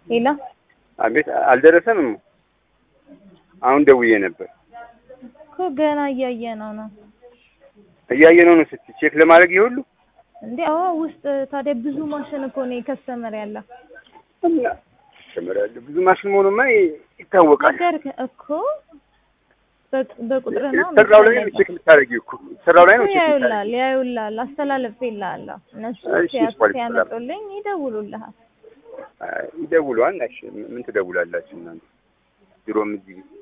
ሌላ አቤት አልደረሰም። አሁን ደውዬ ነበር። እኮ ገና እያየ ነው ነው እያየ ነው ነው ስትይ ቼክ ለማድረግ ይሁሉ እንዴ? አዎ ውስጥ ታዲያ ብዙ ማሽን እኮ ነው የከስተመር ያለ እና ተመራለ ብዙ ማሽን መሆኑማ ይታወቃል። ነገርክ እኮ በ- በቁጥር ነው ሰራው ላይ ነው ቼክ የምታደርጊው እኮ ሰራው ላይ ነው ቼክ ያዩላል የምታደርጊው። ያዩላል አስተላለፍ ይላለሁ እነሱ እሺ፣ ሲያ- ስፖርት ሲያመጡልኝ ይደውሉልሃል። አይ፣ ይደውሉ። እሺ ምን ትደውላላችሁ እናንተ? ድሮም እዚህ